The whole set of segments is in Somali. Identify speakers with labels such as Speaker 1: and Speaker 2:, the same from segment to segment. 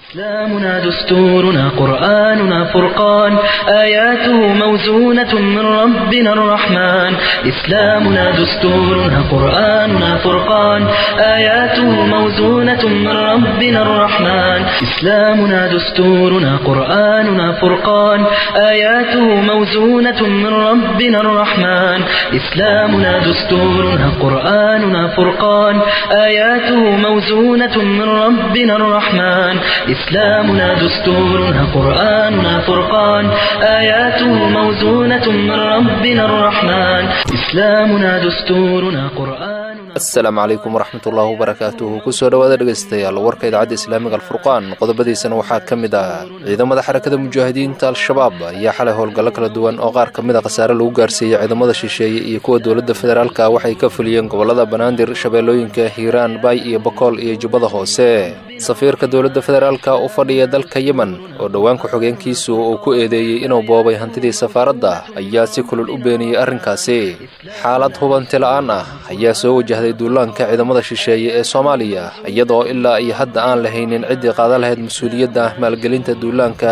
Speaker 1: إسلامنا دستورنا قرآننا فرقان آياته موزونة من ربنا الرحمن إسلامنا دستورنا قرآننا فرقان آياته موزونة من ربنا الرحمن إسلامنا دستورنا قرآننا فرقان آياته موزونة من ربنا الرحمن إسلامنا دستورنا قرآننا فرقان آياته موزونة من ربنا الرحمن إسلامنا دستورنا قرآننا فرقان آياته موزونة من ربنا الرحمن إسلامنا دستورنا قرآننا
Speaker 2: asalaamu calaykum waraxmatullaahi wabarakaatuhu kusoo dhowaada dhegaystayaal warka idaacadda islaamiga alfurqaan qodobadiisana waxaa ka mid ah ciidamada xarakada mujaahidiinta al-shabaab ayaa xalay howlgallo kala duwan oo qaar ka mid a khasaare lagu gaarsiiyey ciidamada shisheeye iyo kuwa dowladda federaalka waxay ka fuliyeen gobollada banaadir shabeellooyinka hiiraan baay iyo bokool iyo jubbada hoose safiirka dowladda federaalka u fadhiya dalka yemen oo dhowaan ku-xigeenkiisu uu ku eedeeyey inuu boobay hantidii safaaradda ayaa si kulul u beeniyey arrinkaasi xaalad hubanti la-aan ah ayaa soo wajahday duulaanka ciidamada shisheeye ee soomaaliya iyadoo ilaa iyo hadda aan lahaynin ciddii qaadan lahayd mas-uuliyadda maalgelinta duulaanka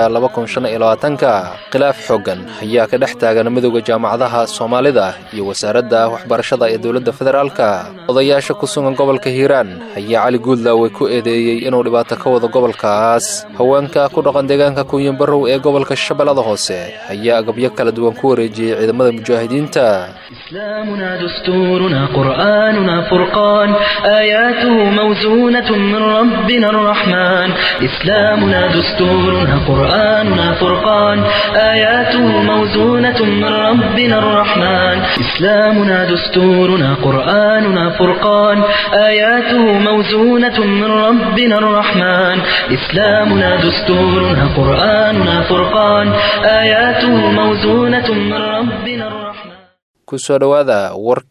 Speaker 2: ka khilaaf xooggan ayaa ka dhex taagan midowda jaamacadaha soomaalida iyo wasaaradda waxbarashada ee dowladda federaalka odayaasha ku sugan gobolka hiiraan ayaa cali guudlaawey ku eedeeyey inuu dhibaato ka wado gobolkaas haweenka ku dhaqan deegaanka kunyanbarow ee gobolka shabeellada hoose ayaa agabyo kala duwan ku wareejiyey ciidamada mujaahidiinta
Speaker 1: إسلامنا دستورنا قرآننا فرقان آياته موزونة من ربنا الرحمن إسلامنا دستورنا قرآننا فرقان آياته موزونة من ربنا الرحمن إسلامنا دستورنا قرآننا فرقان آياته موزونة من ربنا الرحمن إسلامنا دستورنا قرآننا فرقان آياته موزونة من ربنا الرحمن
Speaker 2: kusoo dhowaada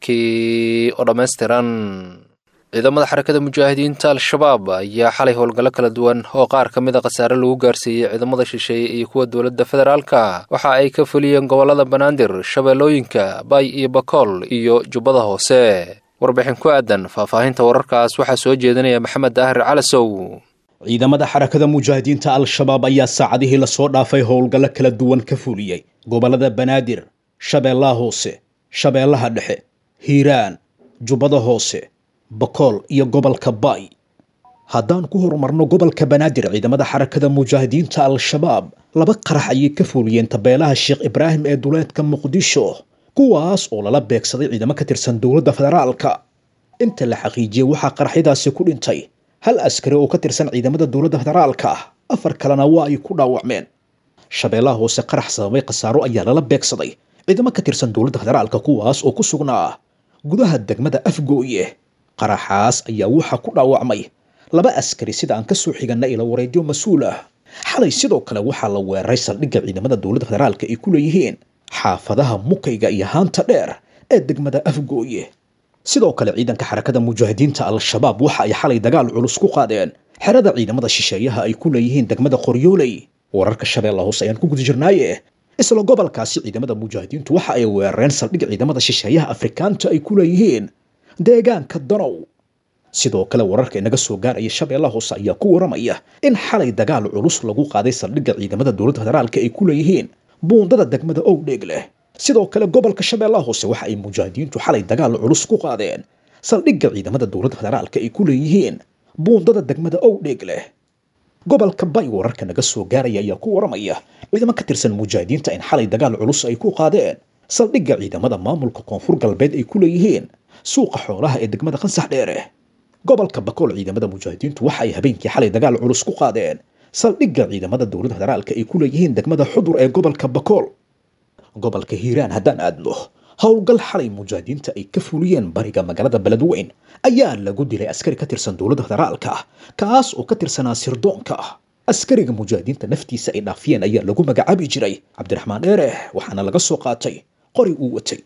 Speaker 2: warkii oo dhammaystiran ciidamada xarakada mujaahidiinta al-shabaab ayaa xalay howlgallo kala duwan oo qaar ka mid a khasaare lagu gaarsiiyey ciidamada shisheeye iyo kuwa dowladda federaalka waxa ay ka fuliyeen gobollada banaadir shabeellooyinka baay iyo bakool iyo jubbada hoose warbixin ku aadan faahfaahinta wararkaas waxaa soo jeedinaya maxamed daahir calasow
Speaker 3: ciidamada xarakada mujaahidiinta al-shabaab ayaa saacadihii lasoo dhaafay howlgallo kala duwan ka fuliyey gobollada banaadir shabeellaha hoose shabeellaha dhexe hiiraan jubbada hoose bakool iyo gobolka baay haddaan ku horumarno gobolka banaadir ciidamada xarakada mujaahidiinta al-shabaab laba qarax ayay ka fuliyeen tabeelaha sheekh ibraahim ee duleedka muqdisho kuwaas oo lala beegsaday ciidamo ka tirsan dowladda federaalka inta la xaqiijiyey waxaa qaraxyadaasi ku dhintay hal askari oo ka tirsan ciidamada dowladda federaalka afar kalena waa ay ku dhaawacmeen shabeellaha hoose qarax sababay khasaaro ayaa lala beegsaday ciidamo ka tirsan dowladda federaalka kuwaas oo ku sugnaa gudaha degmada afgooye qaraxaas ayaa waxaa ku dhaawacmay laba askari sida aan kasoo xiganna ila wareedyo mas-uul ah xalay sidoo kale waxaa la weeraray saldhigga ciidamada dowladda federaalka ay ku leeyihiin xaafadaha mukayga iyo haanta dheer ee degmada afgooye sidoo kale ciidanka xarakada mujaahidiinta al-shabaab waxa ay xalay dagaal culus ku qaadeen xerada ciidamada shisheeyaha ay ku leeyihiin degmada qoryooley wararka shabeella hoose ayaan ku guda jirnaaye isla gobolkaasi ciidamada mujaahidiintu waxa ay weerareen saldhig ciidamada shisheeyaha afrikaanta ay ku leeyihiin deegaanka danow sidoo kale wararka inaga soo gaaraya shabeella hoose ayaa ku waramaya in xalay dagaal culus lagu qaaday saldhigga ciidamada dowladda federaalka ay ku leeyihiin buundada degmada owdheeg leh sidoo kale gobolka shabeellaha hoose waxa ay mujaahidiintu xalay dagaal culus ku qaadeen saldhigga ciidamada dowladda federaalka ay ku leeyihiin buundada degmada owdheeg leh gobolka bay wararka naga soo gaaraya ayaa ku waramaya ciidamo ka tirsan mujaahidiinta in xalay dagaal culus ay ku qaadeen saldhigga ciidamada maamulka koonfur galbeed ay ku leeyihiin suuqa xoolaha ee degmada qansax dheere gobolka bakool ciidamada mujaahidiintu waxa ay habeenkii xalay dagaal culus ku qaadeen saldhigga ciidamada dowladda federaalka ay ku leeyihiin degmada xudur ee gobolka bakool gobolka hiiraan haddaan aadno howlgal xalay mujaahidiinta ay ka fuliyeen bariga magaalada beledweyn ayaa lagu dilay askari ka tirsan dowladda federaalka kaas oo ka tirsanaa sirdoonka askariga mujaahidiinta naftiisa ay dhaafiyeen ayaa lagu magacaabi jiray cabdiraxmaan dheere waxaana laga soo qaatay qori uu watay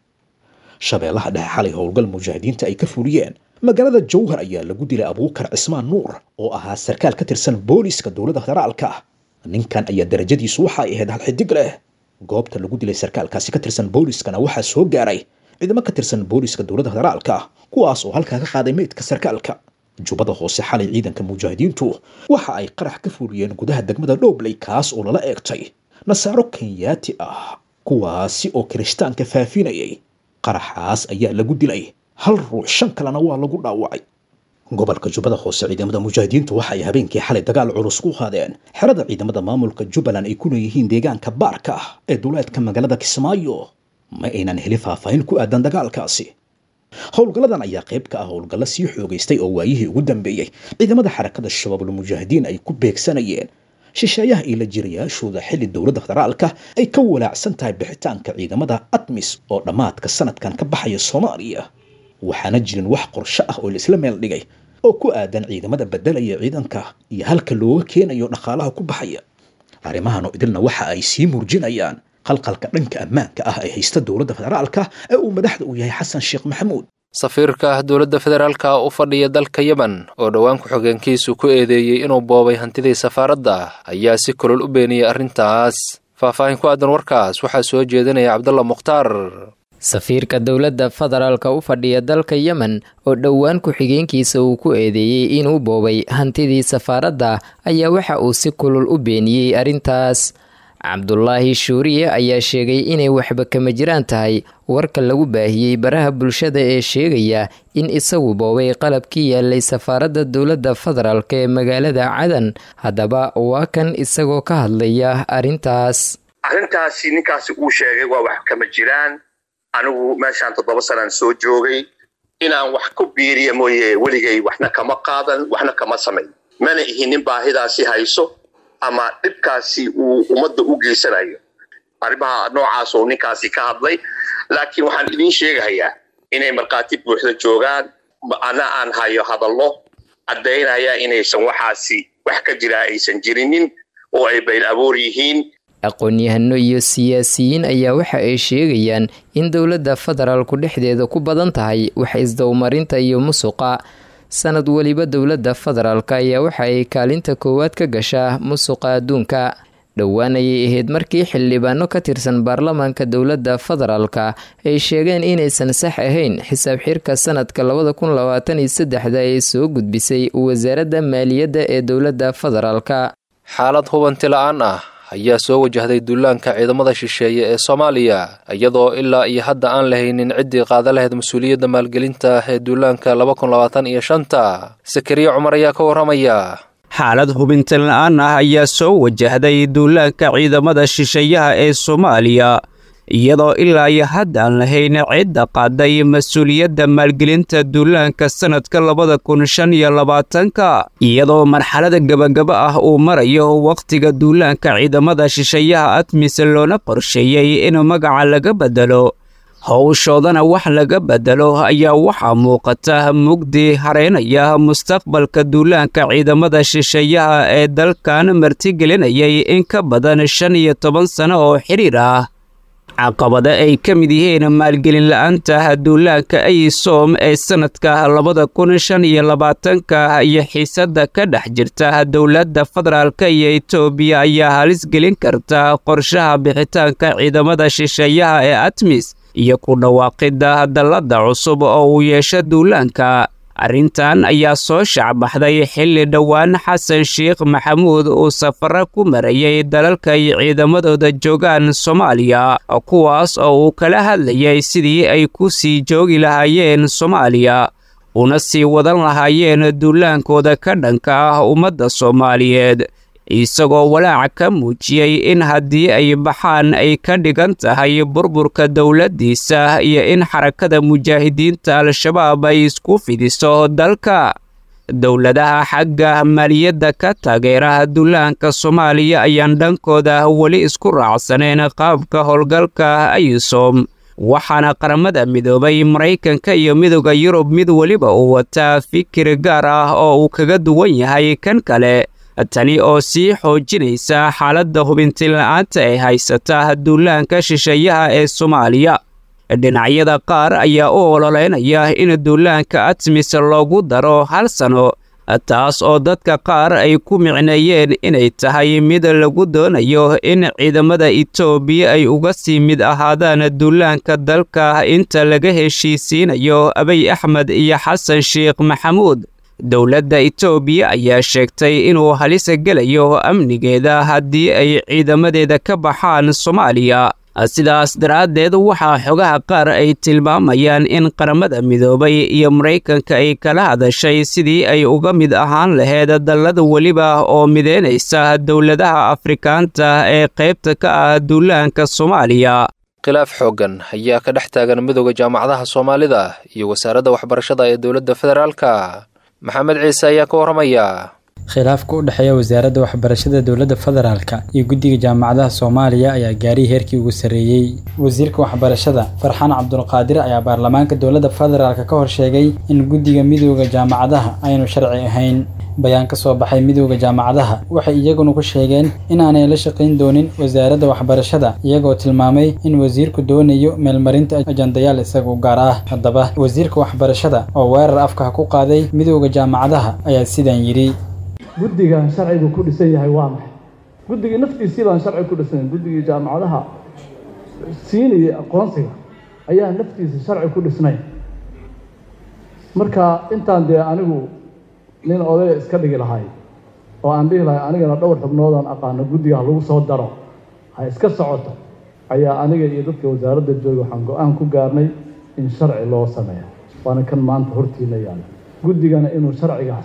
Speaker 3: shabeellaha dhexe xalay howlgal mujaahidiinta ay ka fuliyeen magaalada jowhar ayaa lagu dilay abuukar cismaan nuur oo ahaa sarkaal ka tirsan booliiska dowladda federaalka ninkan ayaa darajadiisu waxa ay ahayd hal xidig leh goobta lagu dilay sarkaalkaasi ka tirsan booliiskana waxaa soo gaaray ciidamo ka tirsan booliiska dowladda federaalka kuwaas oo halkaa ka qaaday meydka sarkaalka jubbada hoose xalay ciidanka mujaahidiintu waxa ay qarax ka fuliyeen gudaha degmada dhobley kaas oo lala eegtay nasaaro kenyaati ah kuwaasi oo kirishtaanka faafinayay qaraxaas ayaa lagu dilay hal ruux shan kalena waa lagu dhaawacay gobolka jubbada hoose ciidamada mujaahidiintu waxa ay habeenkii xalay dagaal culus ku qaadeen xerada ciidamada maamulka jubbaland ay ku leeyihiin deegaanka baarka ah ee duleedka magaalada kismaayo ma aynan heli faahfaahin ku aadan dagaalkaasi howlgalladan ayaa qayb ka ah howlgallo sii xoogaystay oo waayihii ugu dambeeyey ciidamada xarakada shabaabul mujaahidiin ay ku beegsanayeen shisheeyaha iyo la jirayaashooda xilli dowladda federaalka ay ka walaacsan tahay bixitaanka ciidamada atmis oo dhammaadka sanadkan ka baxaya soomaaliya waxaana jirin wax qorsho ah oo la isla meel dhigay oo ku aadan ciidamada bedelaya ciidanka iyo halka looga keenayo dhaqaalaha ku baxaya arrimahan oo idilna waxa ay sii murjinayaan qalqalka dhanka ammaanka ah ee haysta dowladda federaalka ee uu madaxda u yahay xasan sheekh maxamuud
Speaker 2: safiirka dowladda federaalka u fadhiya dalka yemen oo dhowaan ku-xigeenkiisu ku eedeeyey inuu boobay hantidii safaaradda ayaa si kulol u beeniyey arrintaas faahfaahin ku aadan warkaas waxaa soo jeedinaya cabdalla mukhtaar
Speaker 4: safiirka dowladda federaalka u fadhiya dalka yemen oo dhowaan ku-xigeenkiisa uu ku eedeeyey inuu boobay hantidii safaaradda ayaa waxa uu si kulul u beeniyey arrintaas cabdulaahi shuuriye ayaa sheegay inay waxba kama jiraan tahay warka lagu baahiyey baraha bulshada ee sheegaya in isagu boobay qalabkii yaalay safaaradda dowladda federaalk ee magaalada cadan haddaba waa kan isagoo ka hadlaya arrintaas
Speaker 5: arrintaasi ninkaasi uu sheegay waa wax kama jiraan anigu meeshaan toddoba sanaan soo joogay inaan wax ku biiriya mooye weligay waxna kama qaadan waxna kama samayn mana ihinin baahidaasi hayso ama dhibkaasi uu ummadda u geysanayo arrimaha noocaas oo ninkaasi ka hadlay laakiin waxaan idiin sheegahayaa inay markhaati buuxda joogaan ana aan hayo hadallo caddaynaya inaysan waxaasi wax ka jiraa aysan jirinin oo ay bayl aboor yihiin
Speaker 4: aqoon-yahano iyo siyaasiyiin ayaa waxa ay sheegayaan in dowladda federaalku dhexdeeda ku badan tahay wax isdowmarinta iyo musuqa sanad weliba dowladda federaalk ayaa waxa ay kaalinta koowaad ka gashaa musuqa adduunka dhowaan ayay ahayd markii xildhibaano ka tirsan baarlamaanka dowladda federaalka ay sheegeen inaysan sax ahayn xisaab xirka sanadka labada kun labaatan iyo saddexda ee soo gudbisay wasaaradda maaliyadda ee dowladda federaalka
Speaker 2: xaalad hubanti la-aan ah ayaa soo wajahday duulaanka ciidamada shisheeye ee soomaaliya iyadoo ilaa iyo hadda aan lahaynin ciddii qaada lahayd mas-uuliyadda maalgelinta ee duulaanka laba kun labaatan iyo shanta sakariye cumar ayaa ka warramaya
Speaker 6: xaalad hubintan la-aan ah ayaa soo wajahday duulaanka ciidamada shisheeyaha ee soomaaliya iyadoo ilaa iyo hadda aan lahayn cidda qaaday mas-uuliyadda maalgelinta duulaanka sannadka labada kun shan iyo labaatanka iyadoo marxalada gebagaba ah uu marayo wakhtiga duulaanka ciidamada shisheeyaha admis loona qorsheeyey in magaca laga bedelo howshoodana wax laga bedelo ayaa waxaa muuqata mugdi hareynaya mustaqbalka duulaanka ciidamada shisheeyaha ee dalkan martigelinayay in ka badan shan iyo toban sano oo xidhiir ah caqabada ay ka mid yihiin maalgelin la-aanta duulaanka ayisom ee sannadka labada kun shan iyo labaatanka iyo xiisadda ka dhex jirta dowladda federaalka iyo etoobiya ayaa halis gelin karta qorshaha bixitaanka ciidamada shisheeyaha ee atmis iyo ku dhawaaqidda dalladda cusub oo uu yeesho duulaanka arrintan ayaa soo shacbaxday xilli dhowaan xasan sheekh maxamuud uu safaro ku marayay dalalka ay ciidamadooda joogaan soomaaliya kuwaas oo uu kala hadlayay sidii ay ku sii joogi lahaayeen soomaaliya una sii wadan lahaayeen duulaankooda ka dhanka ah ummadda soomaaliyeed isagoo walaaca ka muujiyey in haddii ay baxaan ay ka dhigan tahay burburka dowladdiisa iyo in xarakada mujaahidiinta al-shabaab ay isku fidiso dalka dowladaha xagga maaliyadda ka taageera duulaanka soomaaliya ayaan dhankooda weli isku raacsaneen qaabka howlgalka ayisom waxaana qaramada midoobay maraykanka iyo midooda yurub mid weliba uu wataa fikir gaar ah oo uu kaga duwan yahay kan kale tani oo sii xoojinaysa xaaladda hubintila'aanta ee haysata duulaanka shisheeyaha ee soomaaliya dhinacyada qaar ayaa u ololeynaya in duulaanka atmis loogu daro hal sano taas oo dadka qaar ay ku micneeyeen inay tahay mid lagu doonayo in ciidamada etoobiya ay uga sii mid ahaadaan duulaanka dalka inta laga heshiisiinayo abiy axmed iyo xasan sheekh maxamuud dowladda itoobiya ayaa sheegtay inuu halisa gelayo amnigeeda haddii ay ciidamadeeda ka baxaan soomaaliya sidaas daraaddeed waxaa xogaha qaar ay tilmaamayaan in qaramada midoobay iyo maraykanka ay kala hadashay sidii ay uga mid ahaan laheyd dallada weliba oo mideynaysa dowladaha afrikaanta ee qaybta ka ah duulaanka soomaaliya
Speaker 2: khilaaf xooggan ayaa ka dhex taagan midooda jaamacadaha soomaalida iyo wasaaradda waxbarashada ee dowladda federaalka maxamed ciise ayaa ka warramaya
Speaker 7: khilaafka u dhexeeya wasaaradda waxbarashada dowladda federaalka iyo guddiga jaamacadaha soomaaliya ayaa gaariyay heerkii ugu sarreeyey wasiirka waxbarashada farxaan cabdulqaadir ayaa baarlamaanka dowladda federaalka ka hor sheegay in guddiga midooda jaamacadaha aynu sharci ahayn bayaan ka soo baxay midooda jaamacadaha waxay iyaguna ku sheegeen inaanay la shaqayn doonin wasaaradda waxbarashada iyagoo tilmaamay in wasiirku doonayo meelmarinta ajandayaal isagu gaar ah haddaba wasiirka waxbarashada oo weerar afka ku qaaday midooda jaamacadaha ayaa sidaan yidhi
Speaker 8: guddigan sharcigu ku dhisan yahay waa maxay guddigii naftiisii baan sharci ku dhisan guddigii jaamacadaha siinaya aqoonsiga ayaa naftiisa sharci ku dhisnay marka intaan dee anigu nin odaya iska dhigi lahay oo aan dhihi lahay anigana dhowr xubnoodaan aqaano guddiga ha lagu soo daro ha iska socoto ayaa aniga iyo dadka wasaaradda jooga waxaan go-aan ku gaarnay in sharci loo sameeyo waana kan maanta hortiina yaala guddigana inuu sharcigaas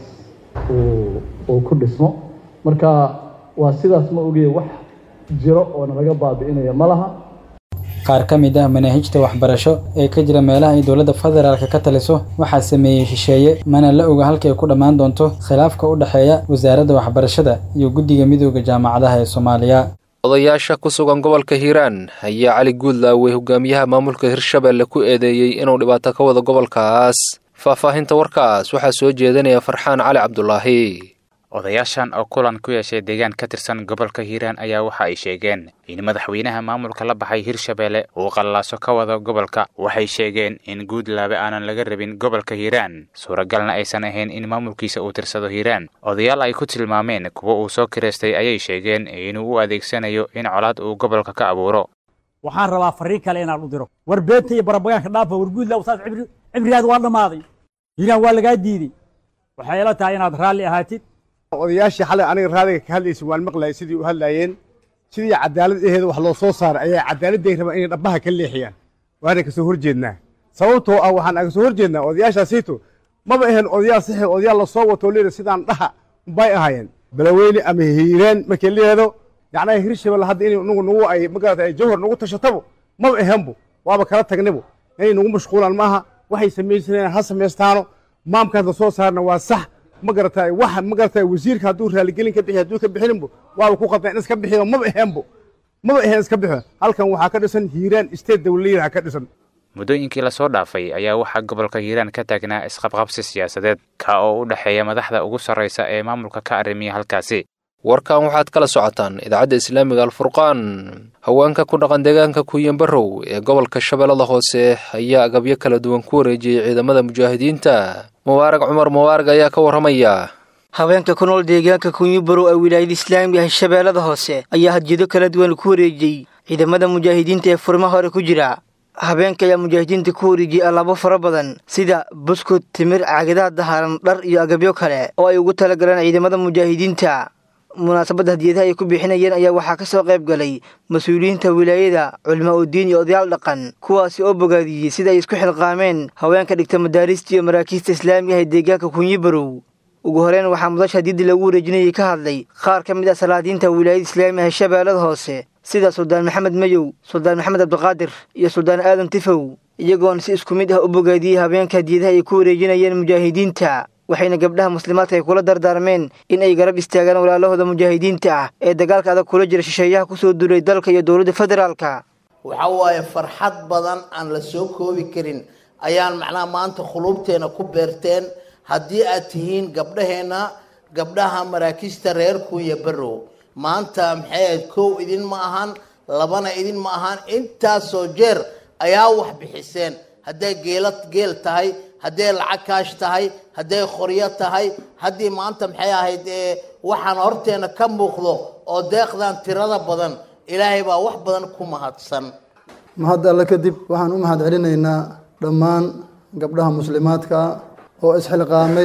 Speaker 8: uu ku dhismo marka waa sidaas ma ogeeye wax jiro oo nalaga baabi'inaya ma laha
Speaker 7: qaar ka mid ah manaahijta waxbarasho ee ka jira meelaha ay dowladda federaalka ka taliso waxaa sameeyey shisheeye mana la oga halkay ku dhammaan doonto khilaafka u dhexeeya wasaaradda waxbarashada iyo guddiga midooda jaamacadaha ee soomaaliya
Speaker 2: odayaasha ku sugan gobolka hiiraan ayaa cali guudlaawey hogaamiyaha maamulka hirshabelle ku eedeeyey inuu dhibaato ka wado gobolkaas faahfaahinta warkaas waxaa soo jeedinaya farxaan cali cabdulaahi
Speaker 9: odayaashan oo kulan ku yeeshay deegaan ka tirsan gobolka hiiraan ayaa waxa ay sheegeen in madaxweynaha maamulka la baxay hirshabelle uu qallaaso ka wado gobolka waxay sheegeen in guudlaabe aanan laga rabin gobolka hiiraan suuragalna aysan ahayn in maamulkiisa uu tirsado hiiraan odayaal ay ku tilmaameen kuwa uu soo kireystay ayay sheegeen inuu u adeegsanayo in colaad uu gobolka ka abuuro
Speaker 10: waxaan rabaa fariin kale inaan u diro war beenta iyo barabagaanka dhaafa war guudlaabe saas cibrigaad waa dhammaaday hiiraan waa lagaa diiday waxay ila tahay inaad raalli ahaatid
Speaker 11: odayaashii xalay aniga raadiga ka hadlaysa waan maqlayay sidii u hadlaayeen sidii cadaalad aheeda wax loo soo saaray ayaa cadaaladday rabaan inay dhabbaha ka leexiyaan waana ka soo horjeednaa sababtoo ah waxaan aga soo horjeednaa odayaashaasiito maba ahayn odayaal saxi odayaal lasoo wato leeda sidaan dhaha bay ahaayeen balaweyne ama hiiraan markay leedo yacnaa hirshabelle hadda inay nugu nugu ay magarata ay jawhar nugu tashatabo maba ahaanbo waaba kala tagnibo inay nugu mashquulaan maaha waxay samaysanayaan ha samaystaano maamkaas la soo saarna waa sax ma garatay waxa ma garatay wasiirka hadduu raaligelin ka bixiy hadduu ka bixinbo waaba ku qadnaa in iska bixiyo maba aheenbo maba aheen iska bixiyo halkan waxaa ka dhisan hiiraan state dawladyaha ka dhisan
Speaker 9: muddooyinkii lasoo dhaafay ayaa waxaa gobolka hiiraan ka taagnaa isqabqabsi siyaasadeed ka oo u dhexeeya madaxda ugu sarraysa ee maamulka ka arrimiya halkaasi
Speaker 2: warkan waxaad kala socotaan idaacadda islaamiga alfurqaan haweenka ku dhaqan deegaanka kuuyanbarow ee gobolka shabeellada hoose ayaa agabyo kala duwan ku wareejiyey ciidamada mujaahidiinta mubaarag cumar mubaarag ayaa ka warramaya
Speaker 12: haweenka ku nool deegaanka kuuyanbarow ee wilaayada islaamiga ah shabeellada hoose ayaa hadjado kala duwan ku wareejiyey ciidamada mujaahidiinta ee furmaha hore ku jira habeenka ayaa mujaahidiinta ku wareejiyey allaabo fara badan sida buskud timir caagadaha daharan dhar iyo agabyo kale oo ay ugu talagaleen ciidamada mujaahidiinta munaasabadda hadiyadaha ay ku bixinayeen ayaa waxaa ka soo qayb galay mas-uuliyiinta wilaayada culimo udiin iyo odayaal dhaqan kuwaasi oo bogaadiyey sida ay isku xilqaameen haweenka dhigta madaarista iyo maraakiista islaamiga ah ee deegaanka kunyibarow ugu horeyn waxaa mudasha hadiyaddii lagu wareejinayay ka hadlay qaar ka mid ah salaadiinta wilaayada islaamiga ah ee shabeellada hoose sida suldaan maxamed mayow suldaan maxamed cabdiqaadir iyo suldaan aadan tifow iyagoona si isku mid ah u bogaadiyey habeenka hadiyadaha ay ku wareejinayeen mujaahidiinta waxayna gabdhaha muslimaadka ay kula dardaarmeen in ay garab istaagaan walaalahooda mujaahidiinta ah ee dagaalka adag kula jira shisheeyaha kusoo duulay dalka iyo dowladda federaalka
Speaker 13: waxa waaye farxad badan aan la soo koobi karin ayaan macnaha maanta khuluubteena ku beerteen haddii aad tihiin gabdhaheenna gabdhaha maraakiista reer kuunya barrow maanta maxay ahayd kow idin ma ahan labana idin ma ahan intaasoo jeer ayaa wax bixiseen hadday geela geel tahay hadday lacag kaash tahay hadday qoryo tahay haddii maanta maxay ahayd waxaan horteena ka muuqdo oo deeqdan tirada badan ilaahay baa wax badan ku mahadsan
Speaker 14: mahad alle kadib waxaan u mahad celinaynaa dhammaan gabdhaha muslimaadka oo isxilqaamay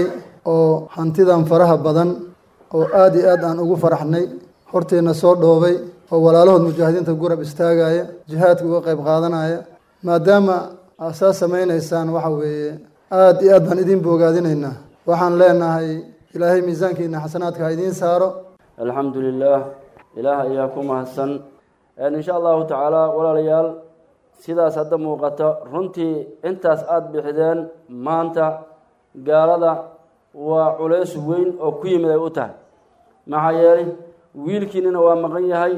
Speaker 14: oo hantidan faraha badan oo aad iyo aad aan ugu faraxnay horteenna soo dhoobay oo walaalahood mujaahidiinta gurab istaagaya jihaadka uga qayb qaadanaya maadaama aad saa samaynaysaan waxa weeye aad iyo aad baan idin boogaadinaynaa waxaan leenahay ilaahay miisaankiina xasanaadka ha idiin saaro
Speaker 15: alxamdu lilaah ilaah ayaa ku mahadsan insha allahu tacaala walaalayaal sidaas hadda muuqata runtii intaas aada bixideen maanta gaalada waa culays weyn oo ku yimid ay u tahay maxaa yeelay wiilkiinina waa maqan yahay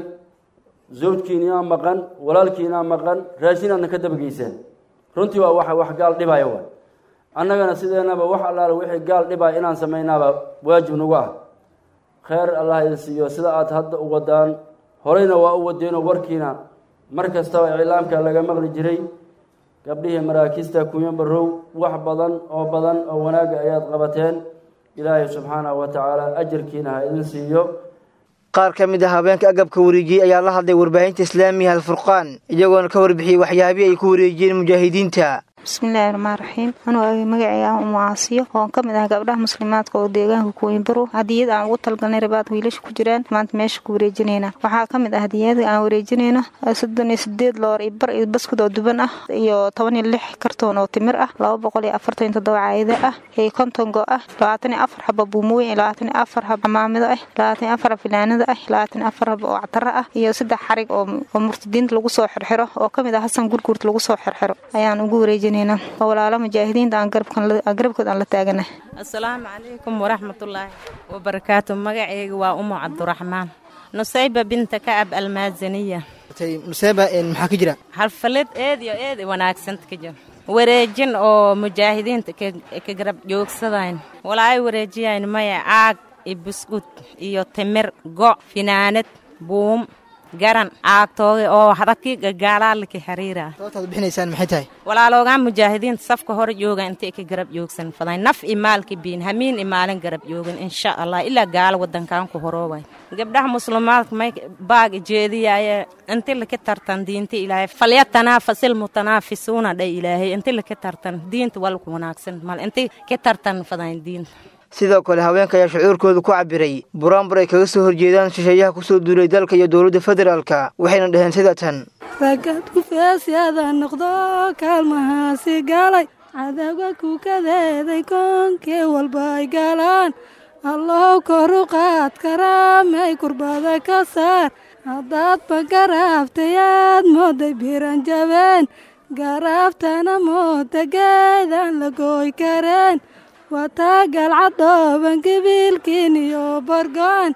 Speaker 15: zawjkiinaa maqan walaalkiinaa maqan raashinaadna ka dabageyseen runtii waa wax wax gaal dhibaya waay annagana sideenaba wax allaale wixii gaal dhibaya inaan samaynaaba waajib nagu ah kheyr allah idin siiyo sida aada hadda u wadaan horeyna waa u wadeenoo warkiina mar kastaba iclaamka laga maqli jiray gabdhihii maraakiista kunyo barow wax badan oo badan oo wanaagga ayaad qabateen ilaahay subxaanahu wa tacaala ajarkiina ha idin siiyo
Speaker 12: qaar ka mid ah habeenka agabka wareejiyey ayaa la hadlay warbaahinta islaamiga alfurqaan iyagoona ka warbixiyey waxyaabihii ay ku wareejiyeen mujaahidiinta
Speaker 16: bismillaahi raxmaan raxiim anuu magacayga umu caasiyo oon ka mid ah gabdhaha muslimaadka oo deegaanka kuwiinbaro hadiyad aan ugu talgalnay rabaad wiilasha ku jiraan maanta meesha ku wareejinayna waxaa ka mid ah hadiyada aan wareejinayno soddon iyo sideed loor iyo bar iyo baskud oo duban ah iyo toban iyo lix kartoon oo timir ah laba boqol iyo afartan iyo toddoba caayada ah iyo konton go ah labaatan iyo afar xaba buumooyin iyo labaatan iyo afar xaba maamido ah labaatan iyo afar filaanada ah labaatan iyo afar xaba oo ctara ah iyo saddex xarig oo murtadiinta lagu soo xirxiro oo ka mid ah hasan gurguurt lagu soo xirxiro ayaan ugu wareejinay walaalo mujaahidiinta aan garabkood aan la taagana
Speaker 17: asalaamu calaykum waraxmatullaahi wabarakaatu magaceyga waa umu cabduraxmaan nusayba binta kacab almaazaniya
Speaker 12: nusayba maxaa ka jira
Speaker 17: xalfalad eed iyo eed wanaagsanta ka jira wareejin oo mujaahidiinta ka garab joogsadayn walaay wareejiyayn maya caag iyo buskud iyo timir go' finaanad buum garan caagtooga oo hadakii gagaalaalika xiriira
Speaker 12: sababtaad bixinaysaan maxay tahay
Speaker 17: walaaloogaan mujaahidiinta safka hore jooga intay ka garab joogsan faday naf i maalka biin hamiin i maalin garab joogin insha allah ilaa gaalo wadankaan ku horoobay gabdhaha muslimaadka may baag jeediyaaye inti laka tartan diinta ilaahay falyatanaafasil mutanaafisuuna dha ilaahay inti laka tartan diinta walku wanaagsan mal inti ka tartan fadayn diinta
Speaker 12: sidoo kale haweenka ayaa shucuurkooda ku cabiray buraanbur ay kaga soo horjeedaan shisheeyaha kusoo duulay dalka iyo dowladda federaalka waxayna dhaheen sida tan
Speaker 18: ragad kufeesyada noqdo kaalmahaasi galay cadawga kukadeeday koonkee walba ay galaan allow koru qaad karaamay kurbada ka saar haddaadba garaabtay aad mooday biran jabeen garaaftana mooda geedaan la gooy kareen wataa galcadooban gabiilkiin iyo bargo'an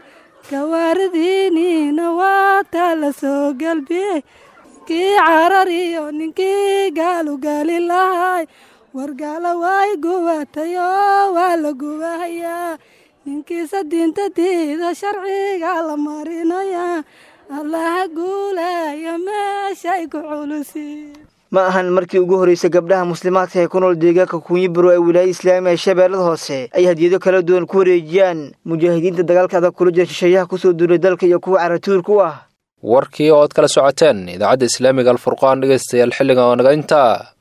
Speaker 18: gawaaridiiniina waataa la soo galbiyey kii carar iyo ninkii gaalugali lahay wargaala way gubatayoo waa la gubahayaa ninkiisa diinta diida sharciga la marinayaa allaha guulaya meeshay ku culusi
Speaker 12: ma ahan markii ugu horreysay gabdhaha muslimaadka ee ku nool deegaanka kunyiburo ee wilaayada islaamiga ee shabeellada hoose ay hadiyado kala duwan ku wareejiyaan mujaahidiinta dagaalka adag kula jira shisheeyaha kusoo duulay dalka iyo kuwa caratuurka u ah
Speaker 2: warkii oo ad kala socoteen idaacadda islaamiga alfurqaan dhegaystayaal xilligan oo naga intaa